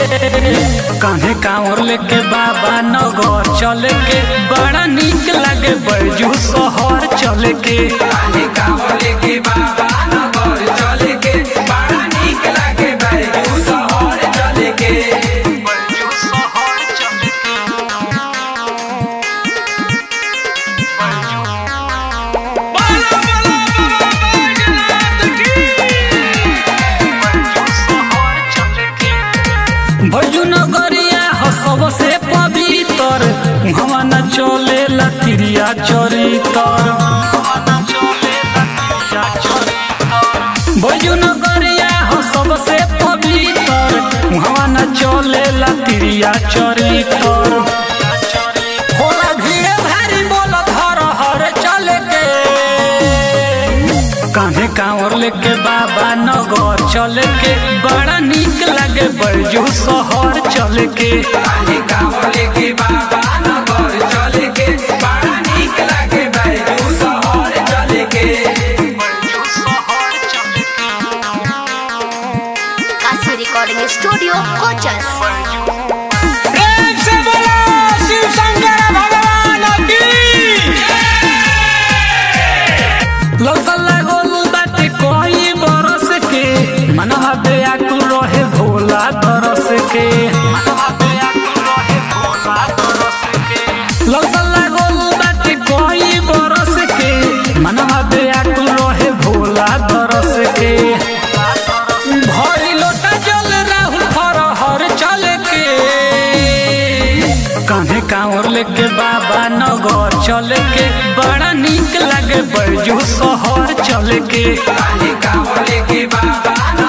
कान्हे कांवर लेके बाबा नगर चले के बड़ा निक लागे बैजू शहर चले के कान्हे कांवर लेके बाबा नगर चले के बड़ा नीक लागे बैजू शहर चले के बैजू शहर चले के भजू नगरिया हो सबसे पवित्र हवा न चले लतिरिया चरितर भजू नगरिया हो सबसे पवित्र हवा न चले लतिरिया चरितर होला भीड़ भारी बोल धर हर चले के कान्हे कांवर लेके बाबा नगर चले के बड़ा निक लागे बैजू शहर चले के कान्हे कांवर लेके बाबा नगर चले के बड़ा नीक लागे बैजू शहर चले के काशी रिकॉर्डिंग स्टूडियो कोचस प्रेम से बोलो शिव शंकर भगवान की लौसल लागल बाटे कोई बरस के मनवा बेआकुल रहे भोला तरस के लौसल लागल बाटे कोई बरस के मनवा बेआकुल रहे भोला तरस के भरी लोटा जल राहुल फरहर चल के कान्हे कांवर लेके बाबा नगर चले के बड़ा निक लागे बैजू शहर चले के कान्हे कांवर लेके बाबा